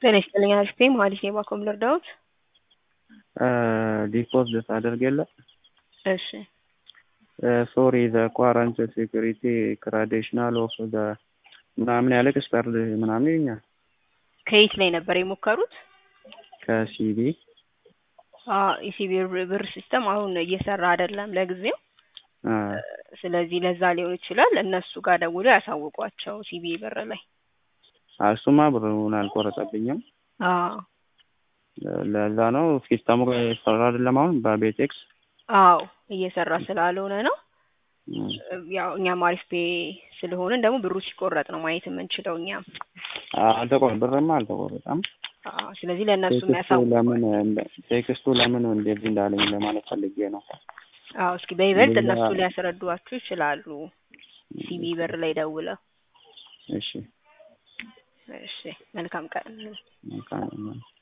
ጤና ይስጥልኝ አሪፍ ነኝ መሀሌት ነኝ ባኮም ልርዳዎት? ዲፖዚት አደርግ የለ እሺ ሶሪ ዘ ኳረንት ሴኩሪቲ ክራዴሽናል ኦፍ ዘ ምናምን ያለ ኤክስፐርድ ምናምን ይኛል ከየት ላይ ነበር የሞከሩት? ከሲቢ ኢሲቢ ብር ሲስተም አሁን እየሰራ አይደለም ለጊዜው። ስለዚህ ለዛ ሊሆን ይችላል። እነሱ ጋር ደውሎ ያሳውቋቸው ሲቢ ብር ላይ። እሱማ ብሩን አልቆረጠብኝም። አዎ ለዛ ነው ሲስተሙ እየሰራ አይደለም አሁን በቤቴክስ አዎ እየሰራ ስላልሆነ ነው። ያው እኛም አሪፍ ፔ ስለሆንን ደግሞ ብሩ ሲቆረጥ ነው ማየት የምንችለው እኛም። አልተቆረ ብርማ አልተቆረጠም። አዎ ስለዚህ ለእነሱ ቴክስቱ የሚያሳውቁ ለምን ቴክስቱ ለምን እንደዚህ እንዳለኝ ለማለት ፈልጌ ነው። አዎ እስኪ በይበልጥ ሌላ- እነሱ ሊያስረዷችሁ ይችላሉ። ሲቢ ብር ላይ ደውለው። እሺ እሺ መልካም ቀን። መልካም